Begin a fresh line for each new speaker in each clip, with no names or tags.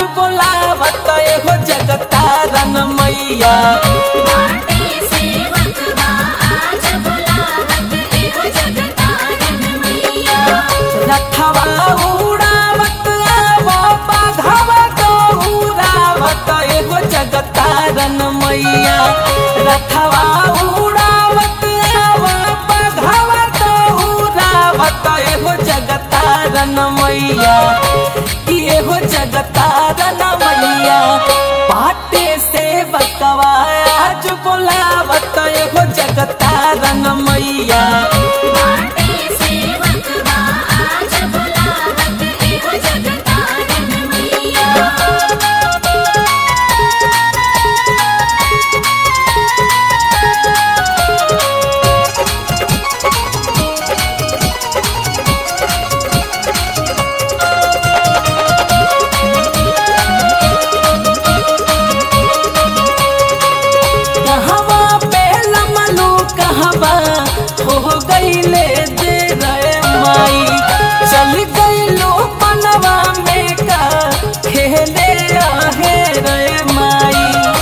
बोलावत एगो जगतारन मैया
बाटे सेवक बा आज बुलावत एगो जगतारन मैया
रथवा उड़ावत आवो बाघवा दौड़ावत एगो जगतारन मैया रथवा उड़ावत आवो बाघवा दौड़ावत एगो जगतारन मैया कि एगो जगतारन मैया पाटे से बकवा आज बोलावत एगो जगतारन मैया
बाटे सेवक बा आज बुलावत एगो जगतारन मैया
कहवा पे लमलू कहवा हो गईले दे रे माई चल गईलो पनवा में का खेले आहे रे माई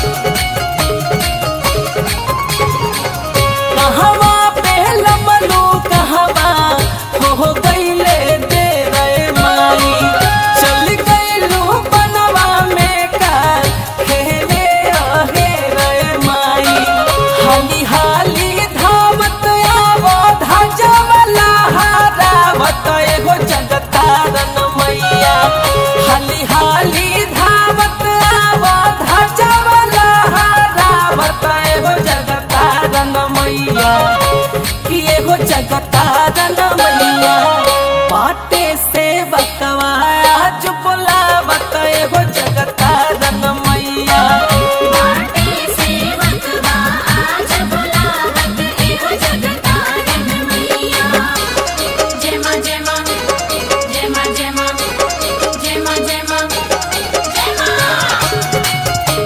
कहवा पे लमलू कहवा हो गईले दे रे माई चल गईलो पनवा में का खेले आहे रे माई हाली हाली धावत आवो धजवला हारावत एगो जगतारन मैया हाली हाली धावत आवो धजवला हारावत एगो जगतारन मैया कि एगो जगतारन मैया पाटे से बकवा आज बोलावत एगो जगतारन मैया
बाटे सेवक बा आज बुलावत एगो जगतारन मैया जय मां जय मां जय मां जय मां जय मां जय मां जय मां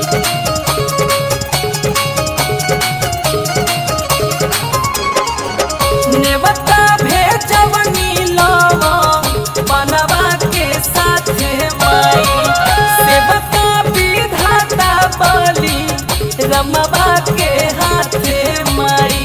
नेवता भेजवनी लवा बनवा के साथे माई सेवका विधाता बली रमवा के हाथे माई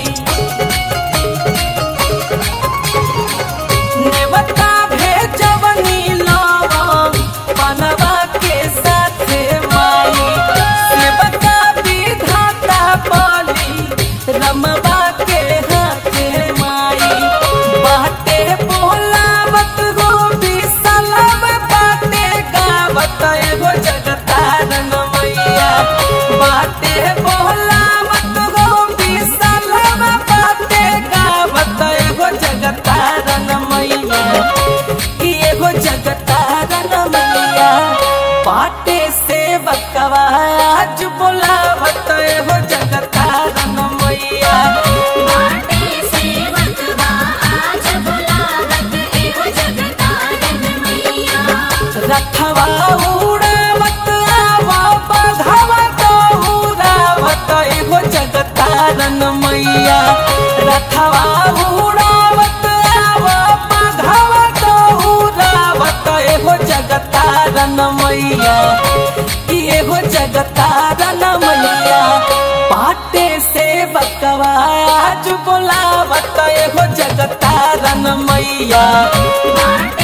नेवता भेजवनी लवा बनवा के साथे माई सेवका विधाता बली रमवा के हाथे माई बाटे बोलावत गो बिसलम बाटे गावत एगो जगतारन मैया बाटे बोलावत गो बिसलम बाटे गावत एगो जगतारन मैया कि एगो जगतारन मैया पाटे से बकवा आज बोलावत एगो जगतारन मैया
बाटे सेवक बा आज बुलावत एगो जगतारन मैया
रथवा उड़ावत आवो बघवा दौड़ावत एगो जगतारन मैया रथवा उड़ावत आवो बघवा दौड़ावत एगो जगतारन मैया कि एगो जगतारन मैया पाटे से बकवा आज बोलावत एगो जगतारन मैया
बाटे